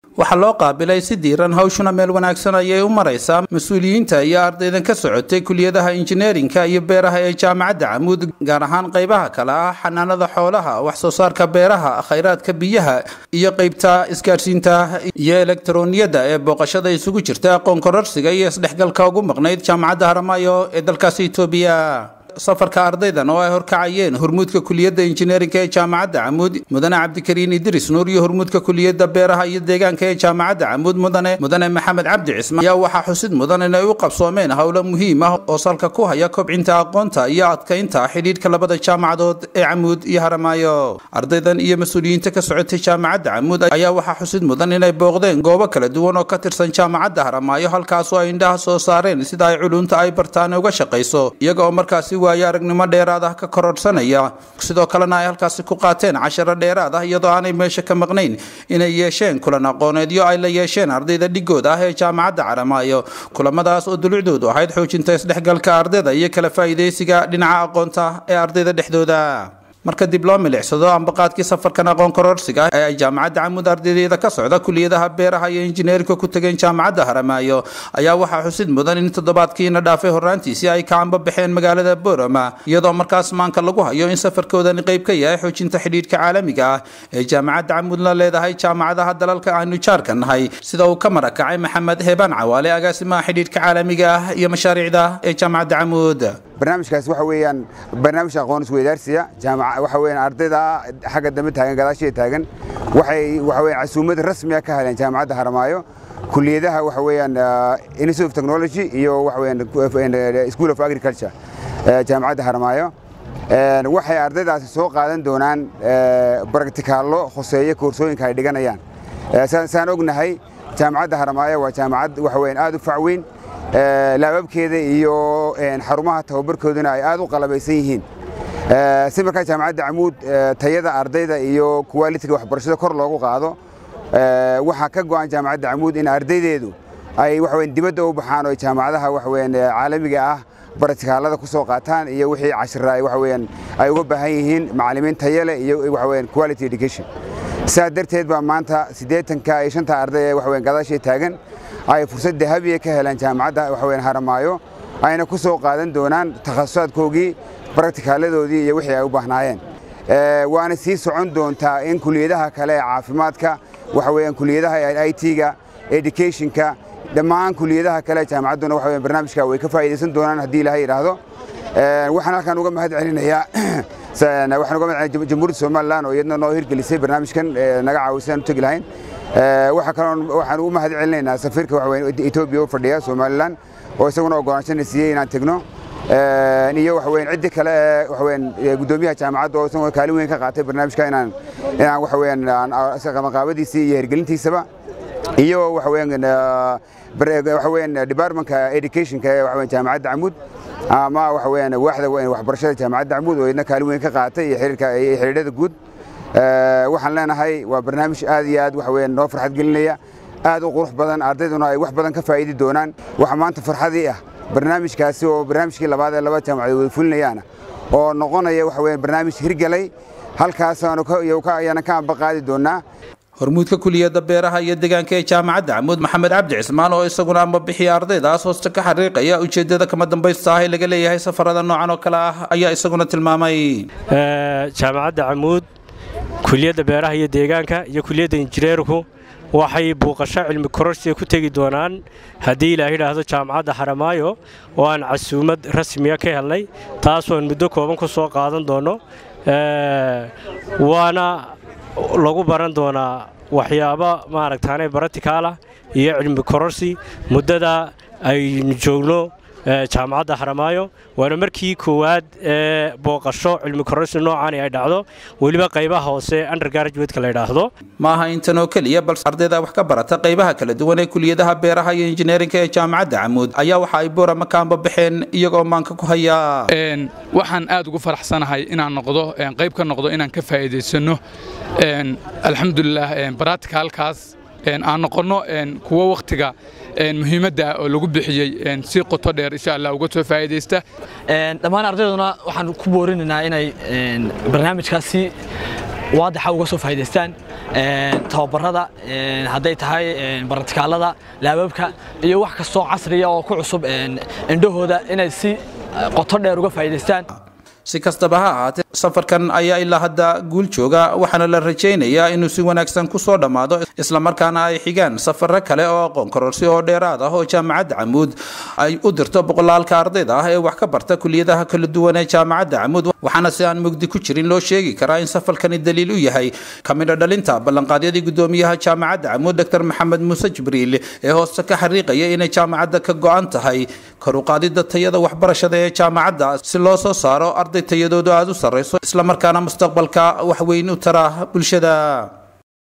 waxaa loo qaabilay si diiran hawshuna meel wanaagsan ayay u maraysaa mas-uuliyiinta iyo ardaydan ka socotay kuliyadaha injineerinka iyo beeraha ee jaamacadda camuud gaar ahaan qaybaha kale ah xanaanada xoolaha wax soo saarka beeraha khayraadka biyaha iyo qeybta isgaadhsiinta iyo elektarooniyadda ee booqashada isugu jirta aqoon kororsiga iyo isdhexgalka ugu maqnayd jaamacadda haramaayo ee dalkaasi itoobiya safarka ardaydan oo ay horkacayeen hormuudka kuliyadda injineerinka ee jaamacadda camuud mudane cabdikariin idris nuur iyo hormuudka kuliyadda beeraha iyo deegaanka ee jaamacadda camuud mudane mudane maxamed cabdi cismaan ayaa waxaa xusid mudan inay u qabsoomeen howlo muhiim ah oo salka ku haya kobcinta aqoonta iyo adkaynta xidhiidhka labada jaamacadood ee camuud iyo haramaayo ardaydan iyo mas-uuliyiinta ka socotay jaamacadda camuud ayaa waxaa xusid mudan inay booqdeen goobo kala duwan oo ka tirsan jaamacadda haramaayo halkaasoo ay indhaha soo saareen sida ay culunta ay bartaan uga shaqayso iyaga oo markaasi waayo aragnimo dheeraad ah ka kororhsanaya sidoo kalena ay halkaasi ku qaateen casharo dheeraad ah iyadoo aanay meesha ka maqnayn inay yeesheen kulan aqooneedyo ay la yeesheen ardayda dhigooda ah ee jaamacadda caramaayo kulamadaas oo dulucdoodu ahayd xoojinta isdhexgalka ardayda iyo kala faa'iidaysiga dhinaca aqoonta ee ardayda dhexdooda marka dib loo milicsado ambaqaadkii safarkan aqoon kororsiga ee ay jaamacadda camuud ardaydeeda ka socda kuliyadaha beeraha iyo injineerinka ku tageen jaamacadda haramaayo ayaa waxaa xusid mudan in toddobaadkiina dhaafay horraantiisii ay ka anbabaxeen magaalada borama iyadoo markaas maanka lagu hayo in safarkoodani qayb ka yahay xoojinta xidhiidhka caalamiga ah ee jaamacadda camuud la leedahay jaamacadaha dalalka aanu jaarka nahay sida uu ka marakacay maxamed heebaan cawaale agaasimaha xidhiidhka caalamiga ah iyo mashaariicda ee jaamacadda camuud barnaamijkaas waxa weeyaan barnaamij aqoon isweydaarsiya jaamaca waxa weeyaan ardayda xagga dambe taagan gadaashiya taagan waxay waxa weeyaan casuumad rasmi ah ka heleen jaamacadda haramaayo kuliyadaha waxa weeyaan institute of technology iyo waxa weeyaan school of agriculture jaamacadda haramaayo waxay ardaydaasi soo qaadan doonaan baragtikaallo khuseeya koorsooyinka ay dhiganayaan saan ognahay jaamacadda haramaayo waa jaamacad waxa weeyaan aad u facweyn laababkeeda iyo xarumaha tababarkooduna ay aad u qalabaysan yihiin si markaa jaamacadda camuud tayada ardayda iyo kuwaalitiga waxbarashada kor loogu qaado waxaa ka go'an jaamacadda camuud in ardaydeedu ay waxaweyn dibadda u baxaan oo jaamacadaha waxaweyn caalamiga ah baratikaalada ku soo qaataan iyo wixii cashira ay waxaweyn ay uga baahan yihiin macallimiin tayo leh iyo waxaweyn quality education sidaa darteed baa maanta siddeetanka iyo shanta arday ee waxaweyn gadaashay taagan ay fursad dahabiya ka heleen jaamacadda waxaweyn haramaayo ayna ku soo qaadan doonaan takhasusaadkoogii baragtikaaladoodii iyo wixii ay u baahnaayeen waana sii socon doontaa in kuliyadaha kale ee caafimaadka waxa weeyaan kuliyadaha IT-ga educationka dhammaan kuliyadaha kale ee jaamacadduna waxa weeyaan barnaamijka way ka faa'iidaysan doonaan haddii ilaahay yidhaahdo waxaan halkan uga mahad celinayaa waxaan uga mahad celinaya jamhuuriyadda somaliland oo iyadna noo hirgelisay barnaamijkan naga caawisay aan u tegi lahayn waxa kaloo waxaan ugu mahad celinaynaa safiirka waxa weeyaan Ethiopia oo fadhiya Somaliland oo isaguna oggolaansho siiyay inaan tagno iyo waxa weeyaan ciddi kale ee waxa weeyaan gudoomiyaha jaamacadda oo isaguna kaalin weyn ka qaatay barnaamijka inaan inaan waxa weeyaan qabanqaabadiisii iyo hirgelintiisaba iyo waxa weeyaan waxa weeyaan departmentka educationka ee waxa weeyaan jaamacadda Camuud ama waxa weeyaan waaxda waxbarashada jaamacadda Camuud oo iyadna kaalin weyn ka qaatay iyo xiriirka iyo xiriirada guud waxaan leenahay waa barnaamij aad iyo aad waxa weeyaan noo farxad gelinaya aad u qurux badan ardayduna ay wax badan ka faa'iidi doonaan waxa maanta farxadii ah barnaamijkaasi oo barnaamijkii labaad ee laba jaamacadood wada fulinayaana oo noqonaya waxa weeyaan barnaamij hirgalay halkaasaanu ayaana ka amba qaadi doonaa hormuudka kuliyadda beeraha iyo deegaanka ee jaamacadda camuud maxamed cabdi cismaan oo isaguna amba bixiya ardaydaas hoosta ka xariiqaya ujeeddada kama dambaysta ah ee laga leeyahay safarada noocan oo kale ah ayaa isaguna tilmaamay jaamacadda camuud kuliyadda beeraha iyo deegaanka iyo kuliyadda injineerku waxay buuqasho cilmi kororsiga ku tegi doonaan haddii ilaah yidhaahdo jaamacadda haramaayo oo aan casuumad rasmiya ka helnay taasoo aan muddo kooban ku soo qaadan doonno waana lagu baran doonaa waxyaabo maaragtaane baratikaala iyo cilmi kororsi muddada aynu joogno jaamacadda haramaayo waana markii koowaad ee booqasho cilmi kororsi noocaani ay dhacdo weliba qaybaha hoose undergraduateka la yidhaahdo ma aha intan oo keliya balse ardayda wax ka barata qaybaha kala duwan ee kuliyadaha beeraha iyo injineerinka ee jaamacadda camuud ayaa waxa ay boorama ka amba baxeen iyagoo maanka ku haya waxaan aad ugu faraxsanahay inaan noqdo qayb ka noqdo inaan ka faa'iidaysano alxamdulilah baraticalkaas aan noqonno kuwo wakhtiga muhiimadda oo lagu bixiyey si qoto dheer insha allah uga soo faa'iidaysta dhammaan ardayduna waxaan ku boorinaynaa inay barnaamijkaasi waadaxa uga soo faa'iidaystaan tababarada hadday tahay baratikaalada laababka iyo wax kastoo casriya oo ku cusub indhahooda inay si qoto dheer uga faa'iidaystaan si kastaba ha ahaatee safarkan ayaa ilaa hadda guul jooga waxaana la rajaynayaa inuu si wanaagsan ku soo dhammaado islamarkaana ay xigaan safaro kale oo aqoon kororsi oo dheeraad ah oo jaamacadda camuud ay u dirto boqolaalka ardayda ah ee wax ka barta kuliyadaha kala duwan ee jaamacadda camuud waxaana si aan mugdi ku jirin loo sheegi karaa in safarkani daliil u yahay kamidha dhalinta ballanqaadyadii gudoomiyaha jaamacadda camuud dr maxamed muuse jibriil ee hooste ka xariiqaya inay jaamacadda ka go-an tahay karuqaadida tayada waxbarashada ee jaamacadda si loo soo saaro arday tayadoodu aada u sarrayso islamarkaana mustaqbalka wax weyn u tara bulshada